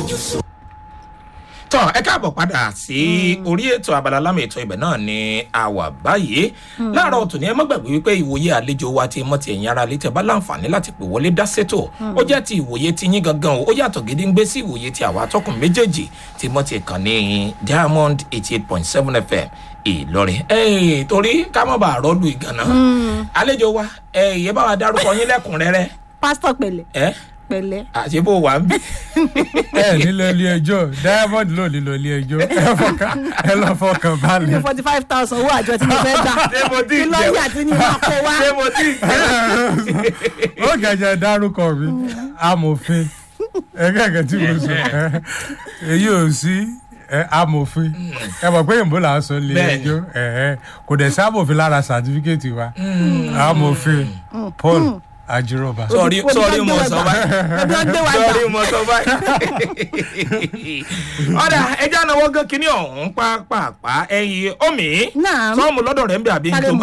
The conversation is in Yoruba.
tọ́ ẹ káàbọ̀ padà sí orí ètò abala lámì ètò ibẹ̀ náà ni a wà báyìí láàárọ̀ tòní ẹ má gbàgbé wípé ìwòye àlejò wa ti mọ́ ti ẹ̀yìn ara létí ẹ bá láǹfààní láti pè wọlé dá sétò ó jẹ́ ti ìwòye ti yín gangan o ó yàtọ̀ gédéǹgbé sí ìwòye ti àwa atọ́kùn méjèèjì tí mọ́ ti kàn ní diamond eighty eight point seven fm ìlọrin ẹ torí ká má bàa rọ́ọ̀lù ìgànnà àlejò wa ẹ ìyẹn bá wa dárúkọ yín lẹ́kùnrẹ́rẹ́ pásítọ̀ pẹ̀lẹ̀ ẹ pẹ̀lẹ̀ àti bó wà ń bí. ẹ nílò ilé ẹjọ́ diamond ló nílò ilé ẹjọ́ ẹ fọkàn ẹ lọ fọkàn ní balẹ̀. forty five thousand owó àjọ tí mo fẹ́ gbà Ṣé mo ti kí jẹun? lọ́ọ̀yà tí ní wọn kó wá ṣé mo ti ó gẹ̀jẹ̀ dárúkọ mi amòfin ẹgẹ́gẹ́ tí mo sọ ẹ, èyí ò sí ẹ, amòfin ẹ mọ̀ pé òyìnbó là ń sọ ilé Bẹ́ẹ̀ni. ẹjọ́ ẹ, ẹ, kò dẹ̀ sí amòfin lára sàtífíkẹ́tì wa amòfin paul ajiroba. sọrí Odi- sọrí odi mo ọgbẹ́ sọ wa gbà. báyìí Odi ọgbẹ́ wa sọrí gbà. mo sọ báyìí. ọ̀dà ẹja náà wọ́n gán kínní ọ̀hún pápápá ẹ̀yìn omi Naam. sọ́ọ̀mù lọ́dọ̀ rẹ̀ ń bẹ àbí Sáré tó mu.